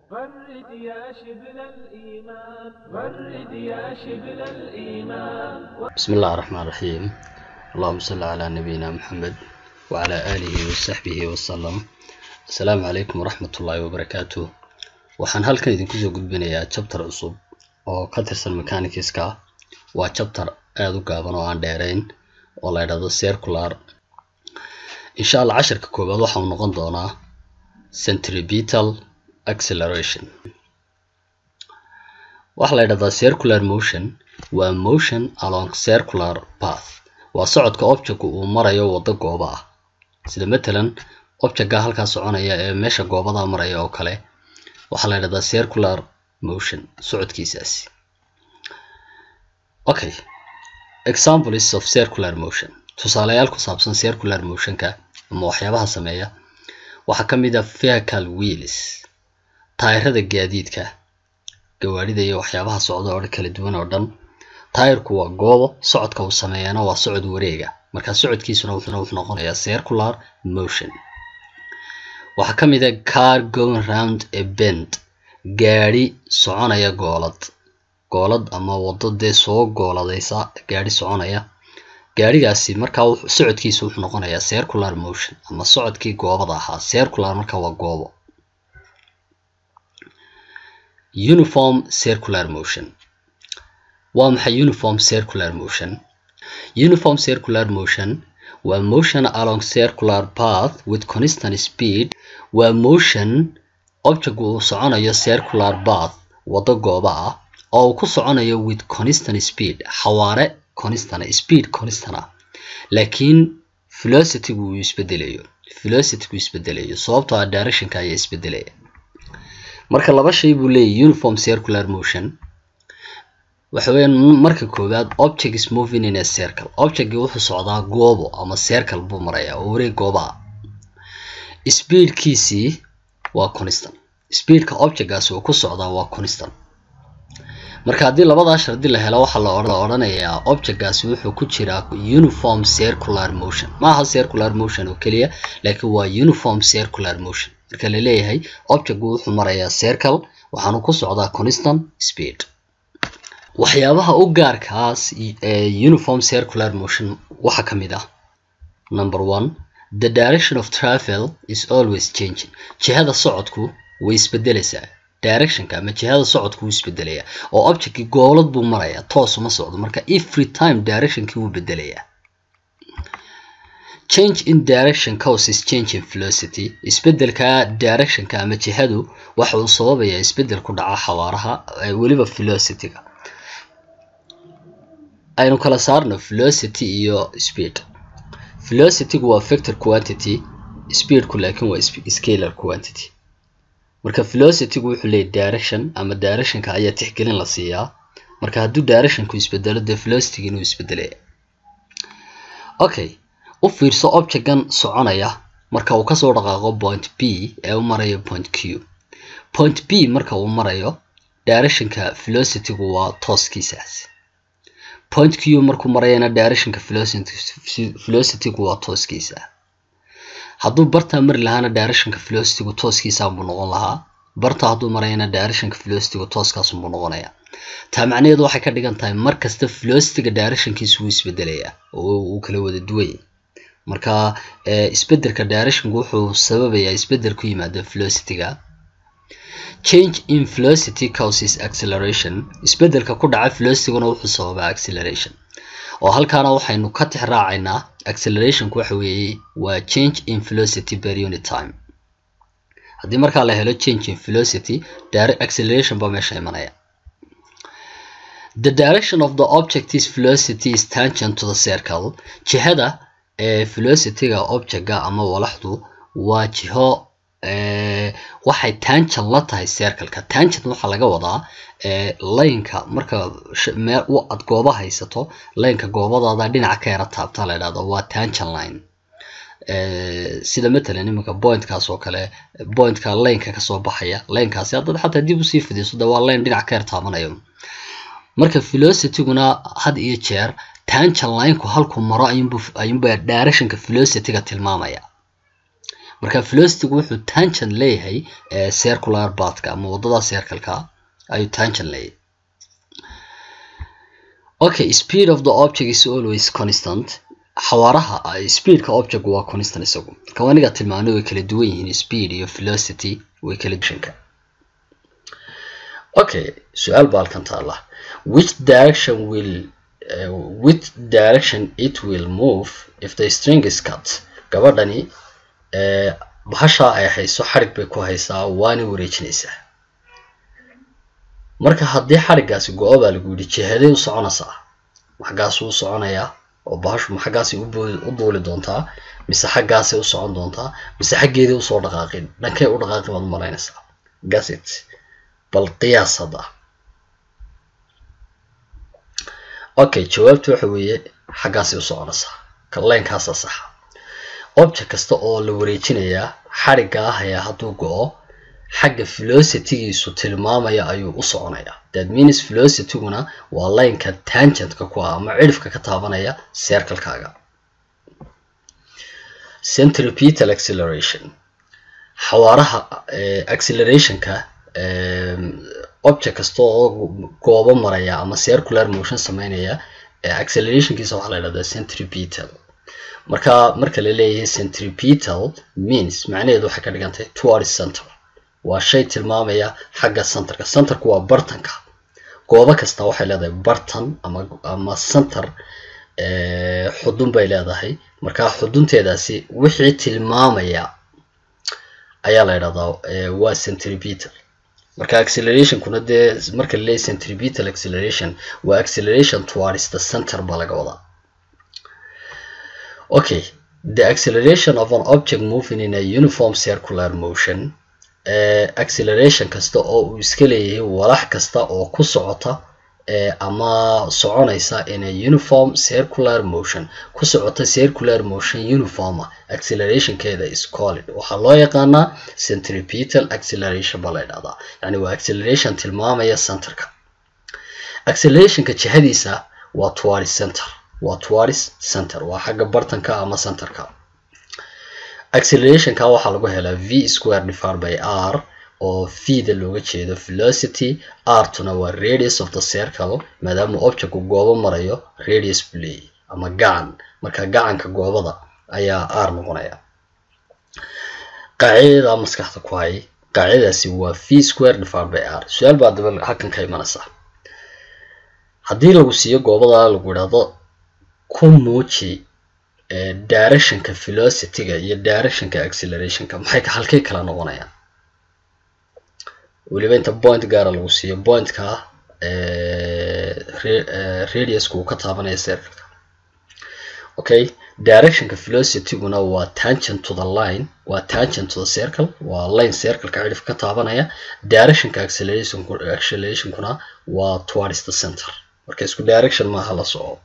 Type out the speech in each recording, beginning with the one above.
غرد يا شبل الإيمان غرد يا شبل الإيمان بسم الله الرحمن الرحيم اللهم صل على نبينا محمد وعلى آله وصحبه وسلم السلام عليكم ورحمة الله وبركاته waxaan halkan idinku soo gudbinayaa chapter cusub oo ka tirsan mechanicska waa chapter aada u gaaban oo aan dheerayn oo la ydhahdo circular insha allah casharka koowaad waxa uu noqon doonaa centripetal acceleration waxaa la ydhahdaa circular motion waa motion along circular path waa socodka objectku uu marayo waddo gooba ah sida matalan objectga halkaa soconaya ee meesha goobada maraya oo kale waxaa la ydhahdaa circular motion socodkiisaasi okay examples of circular motion tusaalayaal ku saabsan circular motionka ama waxyaabaha sameeya waxaa ka mid ah vehicle wheels taayirada gaadiidka gawaadhida iyo waxyaabaha socda oo kala duwan oo dhan taayirku waa goobo socodka uu sameeyana waa socod wareega marka socodkiisuna wuxuuna wuxuu noqonayaa circular motion waxaa ka mid ah car going round a bend gaadhi soconaya goolad goolad ama waddo dee soo gooladaysa gaadhi soconaya gaadhigaasi markaa socodkiisa wuxuu noqonayaa circular motion ama socodkii goobada ahaa circular marka waa goobo uniform circular motion waa maxay uniform circular motion uniform circular motion waa motion along circular path with constant speed waa motion object uu soconayo circular path waddo gooba ah oo uu ku soconayo with constant speed xawaare constant speed constant ah laakiin velocity-gu uu isbedelayo velocity-gu isbedelayo sababtoo ah directionka ayaa isbedelaya marka laba shay buu leeyahy uniform circular motion waxa weeyaan marka koowaad object is moving in a circle objectgi wuxuu socdaa goobo ama circle buu marayaa oo wareeg gooba ah speedkiisii waa constant speedka objectgaasi uu ku socdaa waa constant marka haddii labadaa shardi la helo waxaa la odhanayaa objectgaasi wuxuu ku jiraa uniform circular motion ma aha circular motion oo keliya laakiin waa uniform circular motion marka la leeyahay objectgu wuxuu marayaa circle waxaanu ku socdaa constant speed waxyaabaha u gaarkaas uniform circular motion waxaa ka mid ah number one the direction of travel is always changing jihada socodku way isbedelaysaa directionka ama jihada socodku wuu isbedelayaa oo objectkii goolad buu marayaa toos uma socdo marka every time directionkii wuu bedelayaa change in direction causes change in velocity isbedelka directionka ama jihadu waxa uu sababayaa isbedel ku dhaca xawaaraha weliba velocity-ga aynu kala saarno velocity iyo speed velocity-gu waa factor quantity speedku laakiin waa scalar quantity marka velocity-gu wuxuu leeyahy direction ama directionka ayaa tixgelin la siiyaa marka hadduu directionku isbedelo dee velocity-gi inuu isbedelaya okay u fiirso objectgan soconaya marka uu kasoo dhaqaaqo point b ee u marayo point q point b marka uu marayo directionka velocity-gu waa tooskiisaas point q markuu marayana directionka velocity-gu waa tooskiisa hadduu bartaa mari lahaana directionka velocity-gu tooskiisaanbuu noqon lahaa barta hadduu marayana directionka velocity-gu tooskaasunbuu noqonayaa taa macnaheedu waxay ka dhigan tahay mar kasta velocity-ga directionkiisu wuu isbedelayaa oo uu kala wada duwaya marka isbedelka directionku wuxuu sababayaa isbedel ku yimaada velocity-ga change in velocity causes acceleration isbedelka ku dhaca velocity-guna wuxuu sababaa acceleration oo halkaana waxaynu ka tix raacaynaa accelerationku waxa weeye waa change in velocity per unit time haddii markaa la helo change in velocity direct acceleration baa meesha imanaya the direction of the object's velocity is tangent to the circle jihada ee velocity-ga objectga ama walaxdu waa jiho waxay tangent la tahay circleka tangent waxaa laga wadaa laynka marka aad gooba haysato laynka goobadaada dhinaca ka yara taabta la idhahdo waa tangent line sida matalan iminka pointkaas oo kale pointka laynka kasoo baxaya laynkaasi haddaad xataa dib usii fidiso de waa layn dhinac ka yar taabanayo marka velocity-guna had iyo jeer tangent line-ku halku maro ayuunba directionka velocity-ga tilmaamaya marka velocitygu wuxuu tangent leeyahay circular pathka ama wadada circleka ayuu tangent leeyahay okay speed of the object is always constant xawaaraha speedka object waa constant isagu marka aniga tilmaano way kala duwan yihiin speed iyo velocity way kala duwanka okay su-aal baa halkan taala which direction will uh, which direction it will move if the string is cut gabadhani uh, bahashaa ay hayso xarig bay ku haysaa waana wareejinaysaa marka haddii xariggaasi go-o baa lagu yidhi jihaday u soconaysaa xaggaasuu u soconayaa oo bahashu ma xaggaasay u duuli doontaa mise xaggaasay u socon doontaa mise xaggeedii usoo dhaqaaqin dhankay u dhaqaaqin baad malaynaysaa gasit bal qiyaas hadda okay jawaabtu waxa weeye xaggaasay u soconaysaa kaleenkaasa saxa object kasta oo la wareejinayaa xarigga ah ayaa hadduu go-o xagga velocitygiisu tilmaamaya ayuu u soconayaa that means velocityguna waa lineka tangentka ku ah ama cidhifka ka taabanaya circlekaaga centripetal acceleration xawaaraha accelerationka object kasta oo goobo maraya ama circular motion sameynaya accelerationkiisa waxaa la yidhahdaa centripetal marka marka la leeyahay centripetal means macnaheedu waxay ka dhigantahay towards center waa shay tilmaamaya xagga centerka centerku waa bartanka goobo kasta waxay leedahay bartan ama ama center xudun bay leedahay marka xudunteedaasi wixii tilmaamaya ayaa la yidhahdaa waa centripetal marka accelerationkuna dee marka la leeyahay centripetal acceleration waa acceleration towards the center baa laga wadaa okay the acceleration of an object moving in a uniform circular motion acceleration kasta oo uu iska leeyahay walax kasta oo ku socota ama soconaysa in a uniform circular motion ku socota circular motion uniforma accelerationkeeda is called waxaa loo yaqaanaa centripetal acceleration baa la ydhahdaa yani waa acceleration tilmaamaya centerka accelerationka jihadiisa waa towards center waa towards center waa xagga bartanka ama centerka accelerationka waxaa lagu helaa v square divided by r oo v-da looga jeedo velocity r-tuna waa radius of the circle maadaama objectku goobo marayo radius buu leeyahy ama gacan marka gacanka goobada ayaa r noqonaya qaacidada maskaxda ku hay qaacidadaasi waa v square divided by r su-aal baa daba halkan ka imanaysa haddii lagu siiyo goobada lagu idhaahdo ku muuji directionka velocityga iyo directionka accelerationka maxay halkay kala noqonayaan weliba inta point gaara lagu siiyo pointka radiuska uu ka taabanaya circleka okay directionka velocityguna waa tangent to the line waa tangent to the circle waa line circleka cidhif ka taabanaya directionka accelerationkuna waa towards the center marka isku direction maaha la soco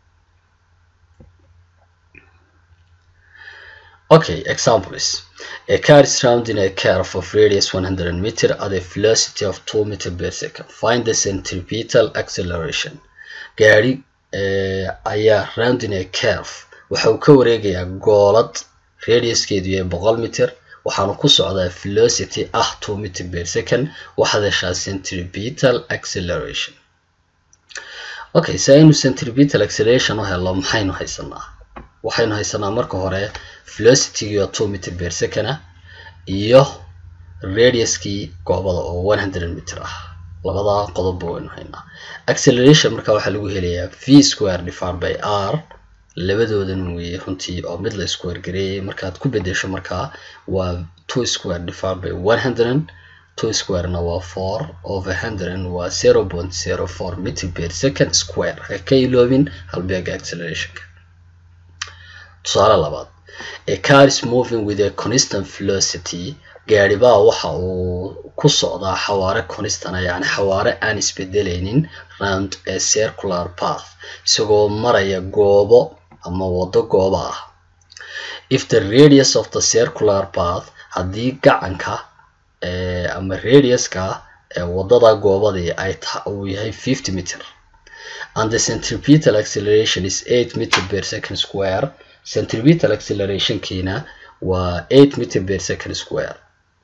Okay, examples. A car is rounding a curve of radius 100 meter at a velocity of 2 meter per second. Find the centripetal acceleration. Gaari ayaa rounding a curve waxa uu ka wareegayaa goolad radiuskeedu yahay boqol mitir waxaana ku socdaa velocity ah 2 meter per second waxaad heshaa centripetal acceleration. Okay, si aynu centripetal acceleration u helo maxaynu haysanaa? waxaynu haysanaa marka hore velocitygii oo two meter per second ah iyo radiuskii goobada oo one hundred meter ah labadaa qodobba waynu haynaa acceleration marka waxaa lagu helayaa v square divided by r labadoodan weeye runtii oo mid la square gareeyay markaad ku bedesho markaa waa two square divided by one hundred two squarena waa four over hundred waa zero point zero four meter per second square ha ka iloobin halbeega accelerationka tusaale labaad a car is moving with a constant velocity gaari baa waxa uu ku socdaa xawaare constana yani xawaare aan isbedelaynin round a circular path isagoo maraya goobo ama wado goobo ah if the radius of the circular path haddii gacanka ama radiuska wadada goobadii ay uu yahay fifty meter and the centripetal acceleration is eight meter per second square centripetal accelerationkiina waa eight meter per second square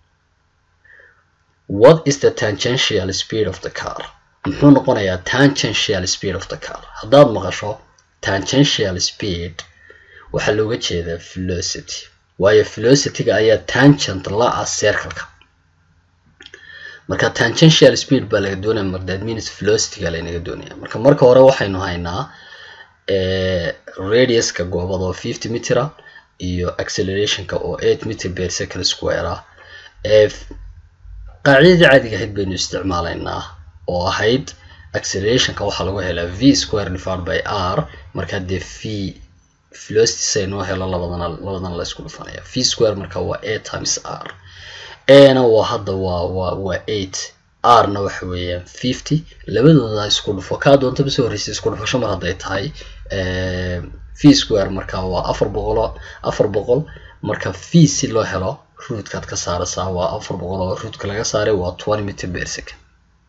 what is the tangential speed of the car muxuu noqonayaa tangential speed of the car haddaad maqasho tangential speed waxaa looga jeedaa velocity waayo velocityga ayaa tangent la ah circleka marka tangential speed baa laga doonaya mar that means velocityga laynaga doonaya marka marka hore waxaynu haynaa radiuska goobada oo fifty metera iyo accelerationka oo eight meter per second square ah qaacidadii caadiga ahayd baynu isticmaalaynaa oo ahayd accelerationka waxaa lagu helaa v square divided by r marka dee v velocity saynoo helo labadana labadana la isku dhufanaya v square marka waa a times r ana waa hadda waa waa waa eight r-na waxa weeyaan fifty labadooda isku dhufo kaa doontaba soo horreysay isku dhufasho mar hadday tahay v square marka waa afar boqol afar boqol marka v si loo helo ruudkaad ka saaraysaa waa afar boqol oo ruudka laga saaray waa twenty meter per second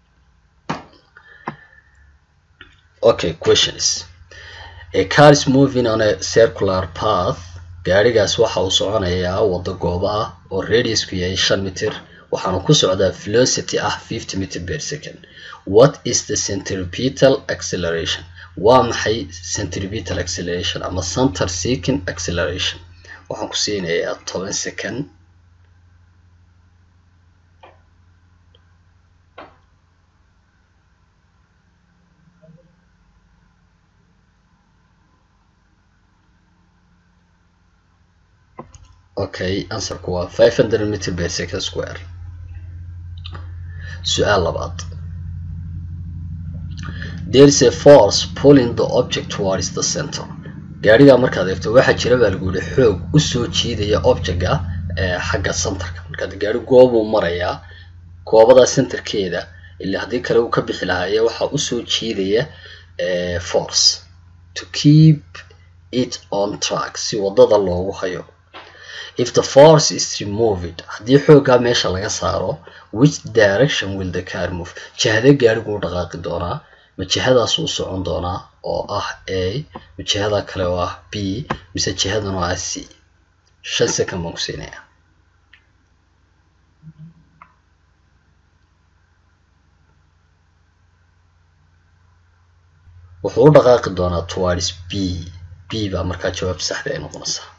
okay questions a car is moving on a circular path gaarigaas waxa uu soconayaa waddo gooba ah oo radiusku yahay shan mitir waxaanu ku socdaa velocity ah fifty meter per second what is the centripetal acceleration waa maxay centripetal acceleration ama center seeking acceleration waxaan ku siinayaa toban second okay answerku waa five hundred meter per second square su-aal labaad there is a force pulling the object towards the center gaarigaa markaad eegto waxaa jira baa lagu yihi xoog usoo jiidaya objectga xagga centerka markaad gaari goobuu marayaa goobadaa centerkeeda ilaa haddii kale uu ka bixi lahaaye waxaa usoo jiidaya force to keep it on track si wadada loogu hayo if the force is removed haddii xooggaa meesha laga saaro which direction will the car move jihada gaarigu u dhaqaaqi doonaa ma jihadaas uu socon doonaa oo ah a ma jihada kale oo ah b mise jihadan oo ah c shan second baan ku siinaya wuxuu u dhaqaaqi doonaa towards b b baa markaa jawaab saxda ay noqonaysaa